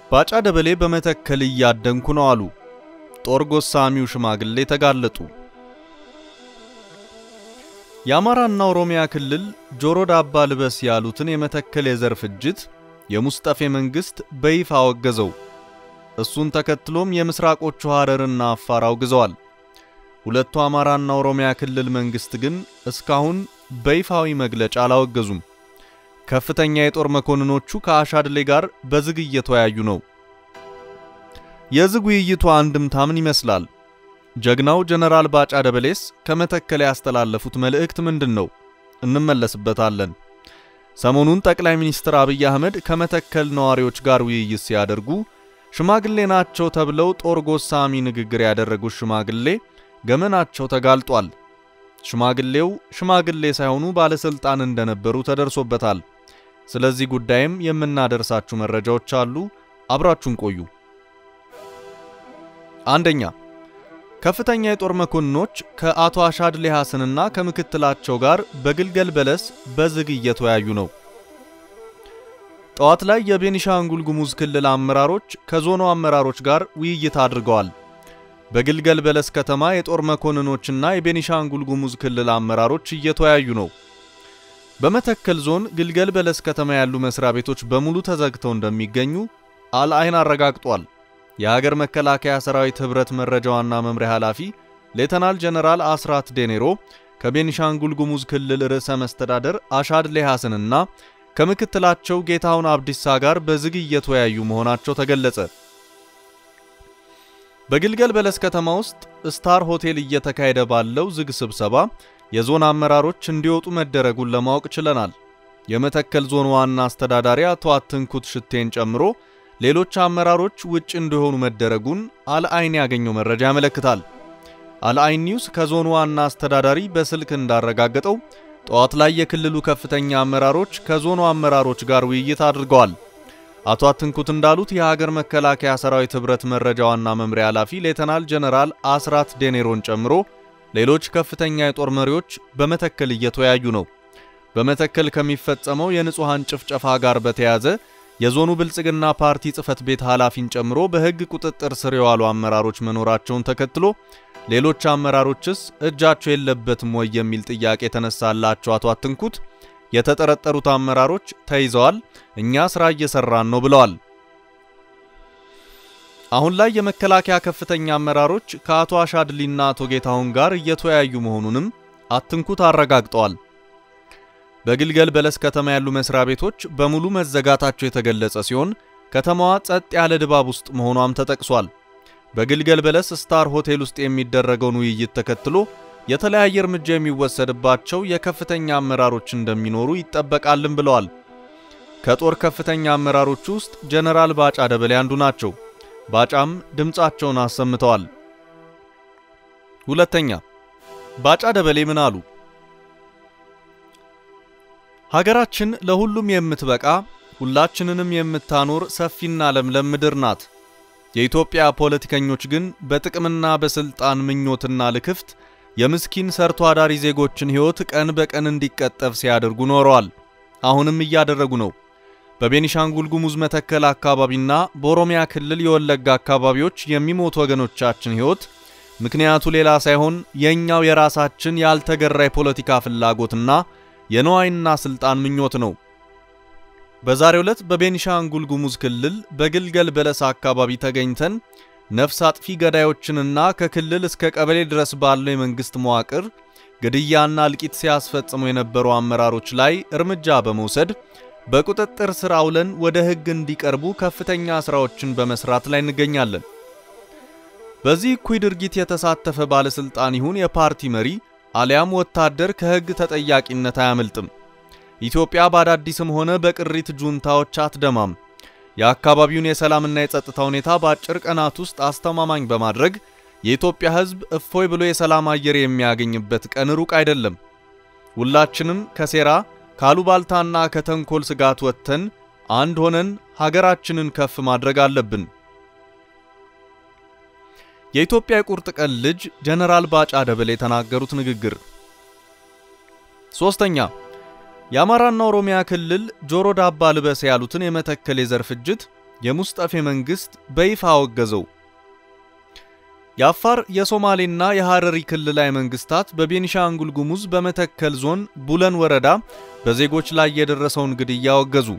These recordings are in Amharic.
ባጫ ደበሌ በመተከል እያደንኩ ነው አሉ። ጦር ጎሳሚው ሽማግሌ ተጋለጡ። የአማራና ኦሮሚያ ክልል ጆሮ ዳባ ልበስ ያሉትን የመተከል የዘር ፍጅት የሙስጠፌ መንግስት በይፋ አወገዘው። እሱን ተከትሎም የምስራቆቹ ሐረርና አፋር አውግዘዋል። ሁለቱ አማራና ኦሮሚያ ክልል መንግስት ግን እስካሁን በይፋዊ መግለጫ አላወገዙም። ከፍተኛ የጦር መኮንኖቹ ከአሻድሌ ጋር በዝግ እየተወያዩ ነው። የዝግ ውይይቱ አንድምታ ምን ይመስላል? ጀግናው ጀነራል ባጫ ደበሌስ ከመተከል ያስተላለፉት መልእክት ምንድን ነው? እንመለስበታለን። ሰሞኑን ጠቅላይ ሚኒስትር አብይ አህመድ ከመተከል ነዋሪዎች ጋር ውይይት ሲያደርጉ ሽማግሌ ናቸው ተብለው ጦር ጎሳሚ ንግግር ያደረጉት ሽማግሌ ገመናቸው ተጋልጧል። ሽማግሌው ሽማግሌ ሳይሆኑ ባለስልጣን እንደነበሩ ተደርሶበታል። ስለዚህ ጉዳይም የምናደርሳችሁ መረጃዎች አሉ። አብራችሁን ቆዩ። አንደኛ ከፍተኛ የጦር መኮንኖች ከአቶ አሻድሌ ሐሰንና ከምክትላቸው ጋር በግልገል በለስ በዝግ እየተወያዩ ነው። ጠዋት ላይ የቤኒሻንጉል ጉሙዝ ክልል አመራሮች ከዞኑ አመራሮች ጋር ውይይት አድርገዋል። በግልገል በለስ ከተማ የጦር መኮንኖችና የቤኒሻንጉል ጉሙዝ ክልል አመራሮች እየተወያዩ ነው። በመተከል ዞን ግልገል በለስ ከተማ ያሉ መስሪያ ቤቶች በሙሉ ተዘግተው እንደሚገኙ አልአይን አረጋግጧል። የሀገር መከላከያ ሰራዊት ህብረት መረጃ ዋና መምሪያ ኃላፊ ሌተናል ጀነራል አስራት ዴኔሮ ከቤኒሻንጉል ጉሙዝ ክልል ርዕሰ መስተዳደር አሻድሌ ሐሰንና ከምክትላቸው ጌታሁን አብዲሳ ጋር በዝግ እየተወያዩ መሆናቸው ተገለጸ። በግልገል በለስ ከተማ ውስጥ ስታር ሆቴል እየተካሄደ ባለው ዝግ ስብሰባ የዞን አመራሮች እንዲወጡ መደረጉን ለማወቅ ችለናል። የመተከል ዞን ዋና አስተዳዳሪ አቶ አትንኩት ሽቴን ጨምሮ ሌሎች አመራሮች ውጭ እንዲሆኑ መደረጉን አልአይን ያገኘው መረጃ ያመለክታል። አልአይን ኒውስ ከዞኑ ዋና አስተዳዳሪ በስልክ እንዳረጋገጠው ጠዋት ላይ የክልሉ ከፍተኛ አመራሮች ከዞኑ አመራሮች ጋር ውይይት አድርገዋል። አቶ አትንኩት እንዳሉት የሀገር መከላከያ ሰራዊት ህብረት መረጃ ዋና መምሪያ ኃላፊ ሌተናል ጀነራል አስራት ዴኔሮን ጨምሮ ሌሎች ከፍተኛ የጦር መሪዎች በመተከል እየተወያዩ ነው። በመተከል ከሚፈጸመው የንጹሐን ጭፍጨፋ ጋር በተያያዘ የዞኑ ብልጽግና ፓርቲ ጽህፈት ቤት ኃላፊን ጨምሮ በህግ ቁጥጥር ስር የዋሉ አመራሮች መኖራቸውን ተከትሎ ሌሎች አመራሮችስ እጃቸው የለበትም ወይ የሚል ጥያቄ የተነሳላቸው አቶ አትንኩት የተጠረጠሩት አመራሮች ተይዘዋል፣ እኛ ስራ እየሰራን ነው ብለዋል። አሁን ላይ የመከላከያ ከፍተኛ አመራሮች ከአቶ አሻድሊና አቶ ጌታሁን ጋር እየተወያዩ መሆኑንም አትንኩት አረጋግጠዋል። በግልገል በለስ ከተማ ያሉ መስሪያ ቤቶች በሙሉ መዘጋታቸው የተገለጸ ሲሆን ከተማዋ ጸጥ ያለ ድባብ ውስጥ መሆኗም ተጠቅሷል። በግልገል በለስ ስታር ሆቴል ውስጥ የሚደረገውን ውይይት ተከትሎ የተለያየ እርምጃ የሚወሰድባቸው የከፍተኛ አመራሮች እንደሚኖሩ ይጠበቃልን ብለዋል። ከጦር ከፍተኛ አመራሮች ውስጥ ጀነራል ባጫ ደበሌ አንዱ ናቸው። ባጫም ድምፃቸውን አሰምተዋል። ሁለተኛ ባጫ ደበሌ ምን አሉ? ሀገራችን ለሁሉም የምትበቃ ሁላችንንም የምታኖር ሰፊና ለምለም ምድር ናት። የኢትዮጵያ ፖለቲከኞች ግን በጥቅምና በስልጣን ምኞትና ልክፍት የምስኪን ሰርቶ አዳሪ ዜጎችን ሕይወት ቀን በቀን እንዲቀጠፍ ሲያደርጉ ኖረዋል። አሁንም እያደረጉ ነው። በቤኒሻንጉል ጉሙዝ መተከል አካባቢና በኦሮሚያ ክልል የወለጋ አካባቢዎች የሚሞቱ ወገኖቻችን ሕይወት ምክንያቱ ሌላ ሳይሆን የእኛው የራሳችን ያልተገራ የፖለቲካ ፍላጎትና የነዋይና ስልጣን ምኞት ነው። በዛሬው ዕለት በቤኒሻንጉል ጉሙዝ ክልል በግልገል በለስ አካባቢ ተገኝተን ነፍስ አጥፊ ገዳዮችንና ከክልል እስከ ቀበሌ ድረስ ባለው የመንግስት መዋቅር ግድያና እልቂት ሲያስፈጽሙ የነበሩ አመራሮች ላይ እርምጃ በመውሰድ በቁጥጥር ስር አውለን ወደ ሕግ እንዲቀርቡ ከፍተኛ ስራዎችን በመስራት ላይ እንገኛለን። በዚህ እኩይ ድርጊት የተሳተፈ ባለስልጣን ይሁን የፓርቲ መሪ አሊያም ወታደር ከሕግ ተጠያቂነት አያመልጥም። ኢትዮጵያ በአዳዲስም ሆነ በቅሪት ጁንታዎች አትደማም። የአካባቢውን የሰላምና የጸጥታ ሁኔታ በአጭር ቀናት ውስጥ አስተማማኝ በማድረግ የኢትዮጵያ ሕዝብ እፎይ ብሎ የሰላም አየር የሚያገኝበት ቀን ሩቅ አይደለም። ሁላችንም ከሴራ ካሉባልታና ከተንኮል ስጋት ወጥተን አንድ ሆነን ሀገራችንን ከፍ ማድረግ አለብን። የኢትዮጵያ የቁርጥ ቀን ልጅ ጀነራል ባጫ ደበሌ የተናገሩት ንግግር። ሶስተኛ የአማራና ኦሮሚያ ክልል ጆሮ ዳባ ልበስ ያሉትን የመተከል የዘር ፍጅት የሙስጠፌ መንግስት በይፋ አወገዘው። የአፋር የሶማሌና የሐረሪ ክልላዊ መንግስታት በቤኒሻንጉል ጉሙዝ በመተከል ዞን ቡለን ወረዳ በዜጎች ላይ የደረሰውን ግድያ አወገዙ።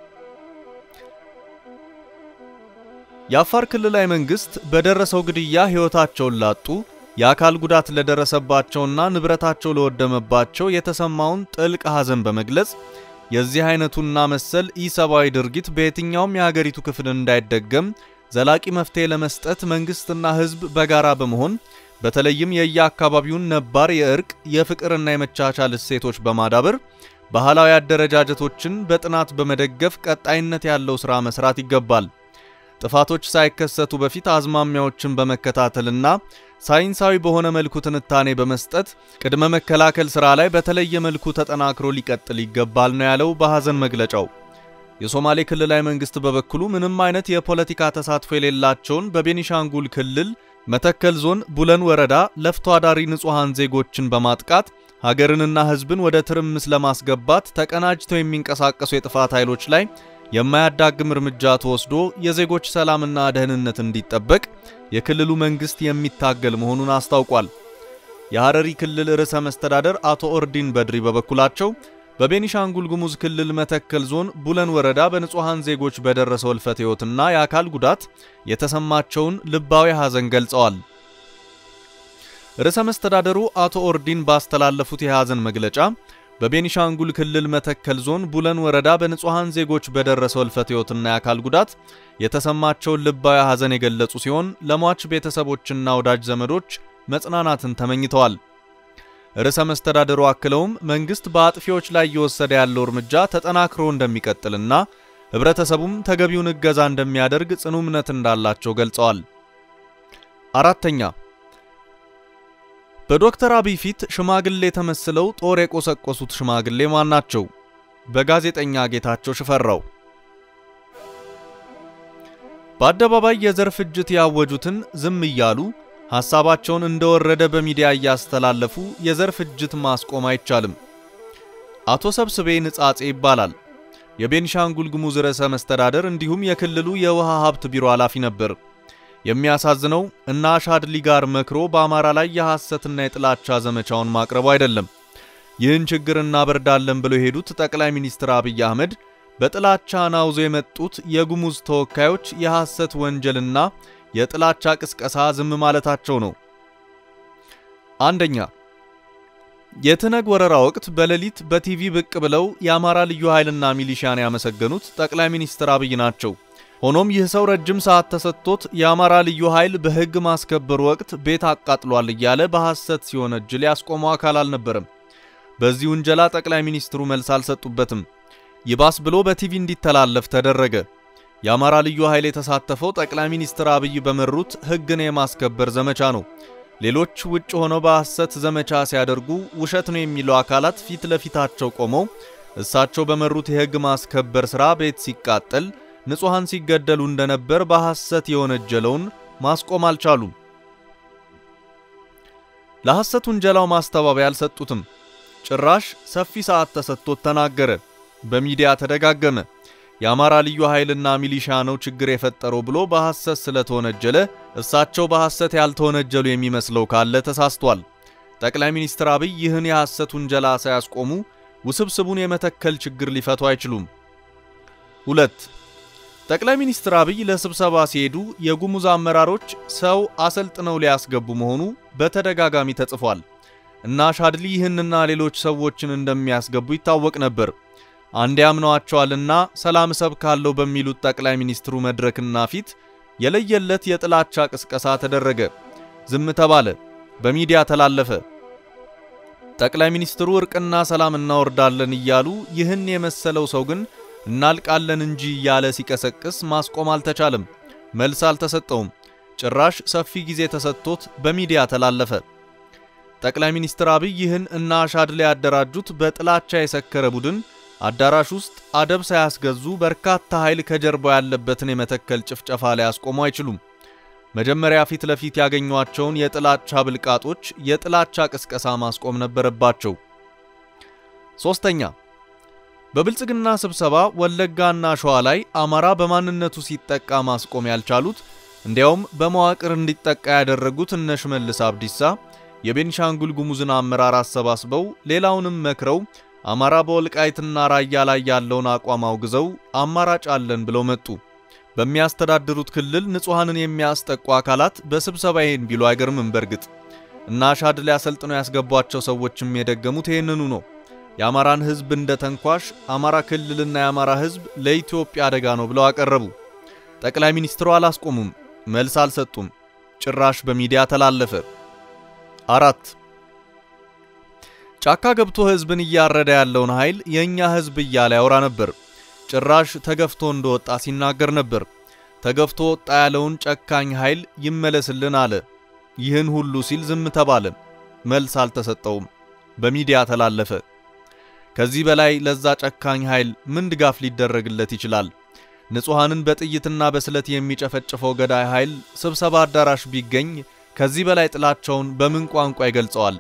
የአፋር ክልላዊ መንግስት በደረሰው ግድያ ሕይወታቸውን ላጡ የአካል ጉዳት ለደረሰባቸውና ንብረታቸው ለወደመባቸው የተሰማውን ጥልቅ ሐዘን በመግለጽ የዚህ አይነቱና መሰል ኢሰብአዊ ድርጊት በየትኛውም የሀገሪቱ ክፍል እንዳይደገም ዘላቂ መፍትሄ ለመስጠት መንግስትና ህዝብ በጋራ በመሆን በተለይም የየአካባቢውን ነባር የእርቅ የፍቅርና የመቻቻል እሴቶች በማዳበር ባህላዊ አደረጃጀቶችን በጥናት በመደገፍ ቀጣይነት ያለው ሥራ መስራት ይገባል። ጥፋቶች ሳይከሰቱ በፊት አዝማሚያዎችን በመከታተልና ሳይንሳዊ በሆነ መልኩ ትንታኔ በመስጠት ቅድመ መከላከል ሥራ ላይ በተለየ መልኩ ተጠናክሮ ሊቀጥል ይገባል ነው ያለው በሐዘን መግለጫው። የሶማሌ ክልላዊ መንግስት በበኩሉ ምንም አይነት የፖለቲካ ተሳትፎ የሌላቸውን በቤኒሻንጉል ክልል መተከል ዞን ቡለን ወረዳ ለፍቶ አዳሪ ንጹሐን ዜጎችን በማጥቃት ሀገርንና ህዝብን ወደ ትርምስ ለማስገባት ተቀናጅተው የሚንቀሳቀሱ የጥፋት ኃይሎች ላይ የማያዳግም እርምጃ ተወስዶ የዜጎች ሰላምና ደህንነት እንዲጠበቅ የክልሉ መንግስት የሚታገል መሆኑን አስታውቋል። የሐረሪ ክልል ርዕሰ መስተዳደር አቶ ኦርዲን በድሪ በበኩላቸው በቤኒሻንጉል ጉሙዝ ክልል መተከል ዞን ቡለን ወረዳ በንጹሐን ዜጎች በደረሰው እልፈት ሕይወትና የአካል ጉዳት የተሰማቸውን ልባዊ ሐዘን ገልጸዋል። ርዕሰ መስተዳደሩ አቶ ኦርዲን ባስተላለፉት የሐዘን መግለጫ በቤኒሻንጉል ክልል መተከል ዞን ቡለን ወረዳ በንጹሐን ዜጎች በደረሰው እልፈት ሕይወትና የአካል ጉዳት የተሰማቸውን ልባዊ ሐዘን የገለጹ ሲሆን ለሟች ቤተሰቦችና ወዳጅ ዘመዶች መጽናናትን ተመኝተዋል። ርዕሰ መስተዳደሩ አክለውም መንግስት በአጥፊዎች ላይ እየወሰደ ያለው እርምጃ ተጠናክሮ እንደሚቀጥልና ህብረተሰቡም ተገቢውን እገዛ እንደሚያደርግ ጽኑ እምነት እንዳላቸው ገልጸዋል። አራተኛ በዶክተር አብይ ፊት ሽማግሌ ተመስለው ጦር የቆሰቆሱት ሽማግሌ ማን ናቸው? በጋዜጠኛ ጌታቸው ሽፈራው። በአደባባይ የዘር ፍጅት ያወጁትን ዝም እያሉ ሐሳባቸውን እንደወረደ በሚዲያ እያስተላለፉ የዘር ፍጅት ማስቆም አይቻልም። አቶ ሰብስቤ ንጻጼ ይባላል። የቤኒሻንጉል ጉሙዝ ርዕሰ መስተዳደር እንዲሁም የክልሉ የውሃ ሀብት ቢሮ ኃላፊ ነበር። የሚያሳዝነው እና አሻድሊ ጋር መክሮ በአማራ ላይ የሐሰትና የጥላቻ ዘመቻውን ማቅረቡ አይደለም። ይህን ችግር እናበርዳለን ብለው የሄዱት ጠቅላይ ሚኒስትር አብይ አህመድ በጥላቻ ናውዞ የመጡት የጉሙዝ ተወካዮች የሐሰት ወንጀልና የጥላቻ ቅስቀሳ ዝም ማለታቸው ነው። አንደኛ የትነግ ወረራ ወቅት በሌሊት በቲቪ ብቅ ብለው የአማራ ልዩ ኃይልና ሚሊሻን ያመሰገኑት ጠቅላይ ሚኒስትር አብይ ናቸው። ሆኖም ይህ ሰው ረጅም ሰዓት ተሰጥቶት የአማራ ልዩ ኃይል በሕግ ማስከበር ወቅት ቤት አቃጥሏል እያለ በሐሰት ሲወነጅል ያስቆመው አካል አልነበረም። በዚህ ውንጀላ ጠቅላይ ሚኒስትሩ መልስ አልሰጡበትም። ይባስ ብሎ በቲቪ እንዲተላለፍ ተደረገ። የአማራ ልዩ ኃይል የተሳተፈው ጠቅላይ ሚኒስትር አብይ በመሩት ሕግን የማስከበር ዘመቻ ነው። ሌሎች ውጭ ሆነው በሐሰት ዘመቻ ሲያደርጉ ውሸት ነው የሚሉ አካላት ፊት ለፊታቸው ቆመው እሳቸው በመሩት የሕግ ማስከበር ሥራ ቤት ሲቃጠል ንጹሐን ሲገደሉ እንደነበር በሐሰት የወነጀለውን ማስቆም አልቻሉም። ለሐሰት ውንጀላው ማስተባበያ አልሰጡትም። ጭራሽ ሰፊ ሰዓት ተሰጥቶት ተናገረ። በሚዲያ ተደጋገመ። የአማራ ልዩ ኃይልና ሚሊሻ ነው ችግር የፈጠረው ብሎ በሐሰት ስለተወነጀለ እሳቸው በሐሰት ያልተወነጀሉ የሚመስለው ካለ ተሳስቷል። ጠቅላይ ሚኒስትር አብይ ይህን የሐሰት ውንጀላ ሳያስቆሙ ውስብስቡን የመተከል ችግር ሊፈቱ አይችሉም። ሁለት ጠቅላይ ሚኒስትር አብይ ለስብሰባ ሲሄዱ የጉሙዝ አመራሮች ሰው አሰልጥነው ሊያስገቡ መሆኑ በተደጋጋሚ ተጽፏል እና ሻድሊ ይህንና ሌሎች ሰዎችን እንደሚያስገቡ ይታወቅ ነበር። አንድ ያምነዋቸዋልና ሰላም እሰብካለሁ በሚሉት ጠቅላይ ሚኒስትሩ መድረክና ፊት የለየለት የጥላቻ ቅስቀሳ ተደረገ። ዝም ተባለ፣ በሚዲያ ተላለፈ። ጠቅላይ ሚኒስትሩ እርቅና ሰላም እናወርዳለን እያሉ ይህን የመሰለው ሰው ግን እናልቃለን እንጂ እያለ ሲቀሰቅስ ማስቆም አልተቻለም። መልስ አልተሰጠውም። ጭራሽ ሰፊ ጊዜ ተሰጥቶት በሚዲያ ተላለፈ። ጠቅላይ ሚኒስትር አብይ ይህን እና አሻድሊ ያደራጁት በጥላቻ የሰከረ ቡድን አዳራሽ ውስጥ አደብ ሳያስገዙ በርካታ ኃይል ከጀርባው ያለበትን የመተከል ጭፍጨፋ ሊያስቆሙ አይችሉም። መጀመሪያ ፊት ለፊት ያገኟቸውን የጥላቻ ብልቃጦች የጥላቻ ቅስቀሳ ማስቆም ነበረባቸው። ሶስተኛ በብልጽግና ስብሰባ ወለጋና ሸዋ ላይ አማራ በማንነቱ ሲጠቃ ማስቆም ያልቻሉት እንዲያውም በመዋቅር እንዲጠቃ ያደረጉት እነ ሽመልስ አብዲሳ የቤንሻንጉል ጉሙዝን አመራር አሰባስበው ሌላውንም መክረው አማራ በወልቃይትና ራያ ላይ ያለውን አቋም አውግዘው አማራጭ አለን ብለው መጡ። በሚያስተዳድሩት ክልል ንጹሐንን የሚያስጠቁ አካላት በስብሰባ ይሄን ቢሉ አይገርምም። በርግጥ እና ሻድ ሊያሰልጥነው ያስገቧቸው ሰዎችም የደገሙት ይህንኑ ነው። የአማራን ሕዝብ እንደ ተንኳሽ አማራ ክልልና የአማራ ሕዝብ ለኢትዮጵያ አደጋ ነው ብለው አቀረቡ። ጠቅላይ ሚኒስትሩ አላስቆሙም፣ መልስ አልሰጡም። ጭራሽ በሚዲያ ተላለፈ። አራት ጫካ ገብቶ ሕዝብን እያረደ ያለውን ኃይል የእኛ ሕዝብ እያለ ያወራ ነበር። ጭራሽ ተገፍቶ እንደወጣ ሲናገር ነበር። ተገፍቶ ወጣ ያለውን ጨካኝ ኃይል ይመለስልን አለ። ይህን ሁሉ ሲል ዝም ተባለ። መልስ አልተሰጠውም። በሚዲያ ተላለፈ። ከዚህ በላይ ለዛ ጨካኝ ኃይል ምን ድጋፍ ሊደረግለት ይችላል? ንጹሐንን በጥይትና በስለት የሚጨፈጭፈው ገዳይ ኃይል ስብሰባ አዳራሽ ቢገኝ ከዚህ በላይ ጥላቸውን በምን ቋንቋ ይገልጸዋል?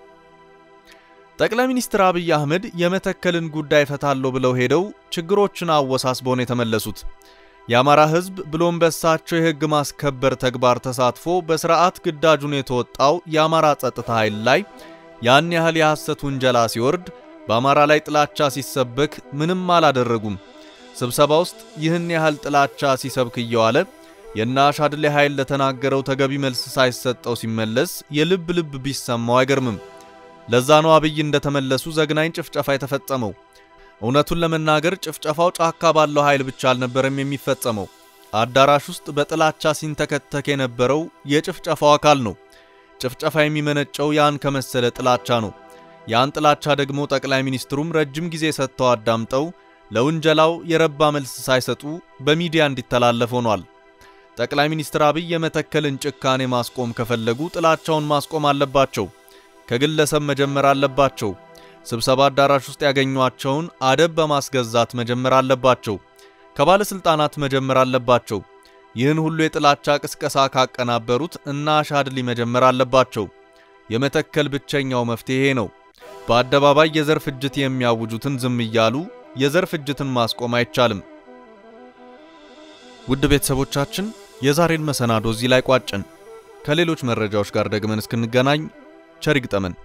ጠቅላይ ሚኒስትር አብይ አህመድ የመተከልን ጉዳይ ፈታለሁ ብለው ሄደው ችግሮችን አወሳስበው ነው የተመለሱት። የአማራ ሕዝብ ብሎም በሳቸው የሕግ ማስከበር ተግባር ተሳትፎ በስርዓት ግዳጁን የተወጣው የአማራ ጸጥታ ኃይል ላይ ያን ያህል የሐሰት ውንጀላ ሲወርድ በአማራ ላይ ጥላቻ ሲሰበክ ምንም አላደረጉም። ስብሰባ ውስጥ ይህን ያህል ጥላቻ ሲሰብክ እየዋለ የእነ አሻድሌ ኃይል ለተናገረው ተገቢ መልስ ሳይሰጠው ሲመለስ የልብ ልብ ቢሰማው አይገርምም። ለዛ ነው አብይ እንደተመለሱ ዘግናኝ ጭፍጨፋ የተፈጸመው። እውነቱን ለመናገር ጭፍጨፋው ጫካ ባለው ኃይል ብቻ አልነበረም የሚፈጸመው። አዳራሽ ውስጥ በጥላቻ ሲንተከተክ የነበረው የጭፍጨፋው አካል ነው። ጭፍጨፋ የሚመነጨው ያን ከመሰለ ጥላቻ ነው። ያን ጥላቻ ደግሞ ጠቅላይ ሚኒስትሩም ረጅም ጊዜ ሰጥተው አዳምጠው ለውንጀላው የረባ መልስ ሳይሰጡ በሚዲያ እንዲተላለፍ ሆኗል። ጠቅላይ ሚኒስትር አብይ የመተከልን ጭካኔ ማስቆም ከፈለጉ ጥላቻውን ማስቆም አለባቸው። ከግለሰብ መጀመር አለባቸው። ስብሰባ አዳራሽ ውስጥ ያገኟቸውን አደብ በማስገዛት መጀመር አለባቸው። ከባለስልጣናት መጀመር አለባቸው። ይህን ሁሉ የጥላቻ ቅስቀሳ ካቀናበሩት እና አሻድሊ መጀመር አለባቸው። የመተከል ብቸኛው መፍትሄ ነው። በአደባባይ የዘር ፍጅት የሚያውጁትን ዝም እያሉ የዘር ፍጅትን ማስቆም አይቻልም። ውድ ቤተሰቦቻችን የዛሬን መሰናዶ እዚህ ላይ ቋጭን። ከሌሎች መረጃዎች ጋር ደግመን እስክንገናኝ ቸር ይግጠመን።